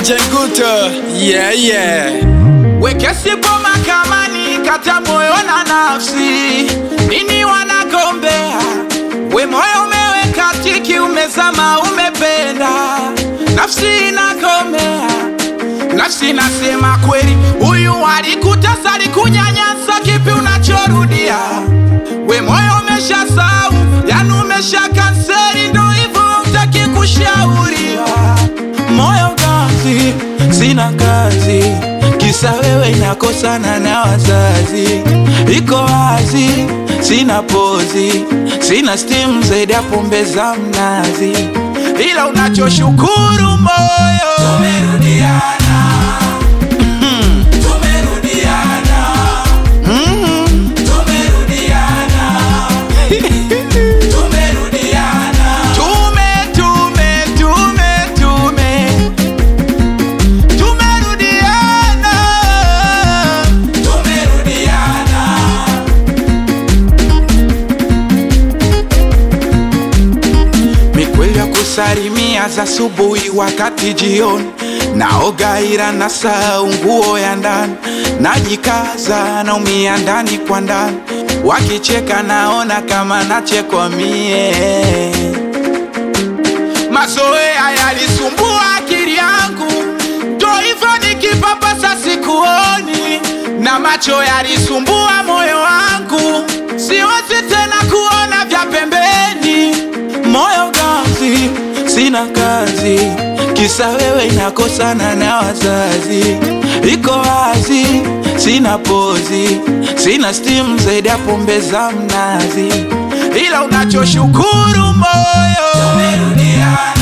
DJ Guto, yeah yeah. Wekesipo mahakamani kata moyo na nafsi, nini wanagombea? We moyo umeweka tiki, umezama, umependa, nafsi inagomea, nafsi nasema kweli, huyu alikutesa, alikunyanyasa, kipi unachorudia? We moyo umeshasahau, yani umesha kanseri, ndo hivyo utaki kushauriwa moyo gazi, sina kazi, kisa wewe inakosana na wazazi. Iko wazi, sina pozi, sina stimu zaidi ya pombe za mnazi, ila unachoshukuru moyo tumerudiana, tumerudiana, tumerudiana, tumerudiana, tume tume tume tume tumerudiana, tumerudiana. mikweli ya kusalimia za asubuhi wakati jioni naoga ila na saa nguo ya ndani najikaza naumia ndani kwa ndani wakicheka naona kama nachekwa mie mazoea yalisumbua akili yangu ndo hivyo nikipapasa sikuoni na macho yalisumbua moyo wangu siwezi tena kuona vya pembeni moyo gazi sina kazi kisa wewe inakosana na wazazi iko wazi sina pozi sina stimu zaidi ya pombe za mnazi ila unachoshukuru moyo tumerudiana